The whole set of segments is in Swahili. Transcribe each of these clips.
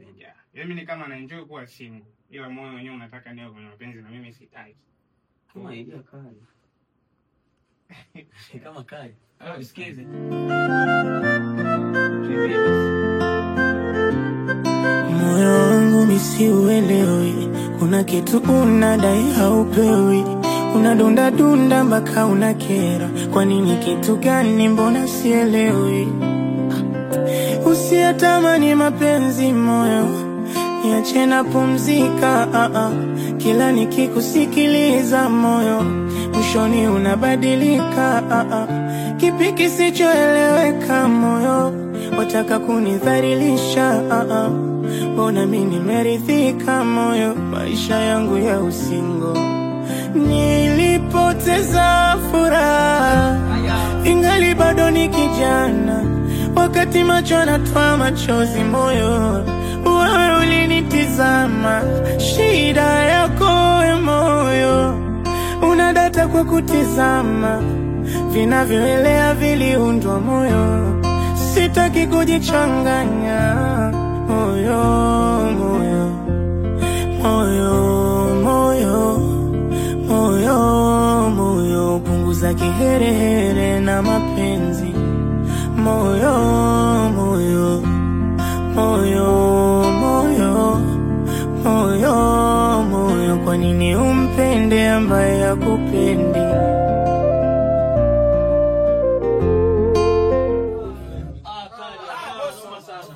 nimejaa. Yaani mimi ni kama na enjoy kuwa single, ila moyo wenyewe unataka niwe kwenye mapenzi na mimi sitaki. Kama idea kali. Kama kali. Ah, usikize. Moyo wangu misiuelewi, kuna kitu unadai haupewi, unadunda dunda mpaka unakera. Kwa nini? Kitu gani? Mbona sielewi? Usiyatamani mapenzi moyo, niache na pumzika. Ah, ah. Kila nikikusikiliza moyo, mwishoni unabadilika. Ah, ah. Kipi kisichoeleweka moyo, wataka kunidhalilisha. Ah, ah. Mbona mi nimeridhika moyo, maisha yangu ya usingo nilipoteza furaha, ingali bado ni kijana, wakati macho yanatoa machozi moyo, wewe ulinitizama. Shida yako we moyo, unadata kwa kutizama, vinavyoelea viliundwa moyo, sitaki kujichanganya moyo, moyo, moyo, moyo moyo moyo, punguza kiherehere na mapenzi moyo moyo moyo moyo moyo moyo, kwa nini umpende ambaye hakupendi? Ah, kali. Ah, sana.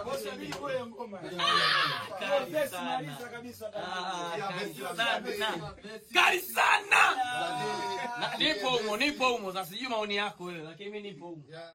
Kali sana. Ah, kali sana. Kali sana. Na- Nipo humo, nipo humo. Sasa sijui maoni yako wewe, lakini mimi nipo humo.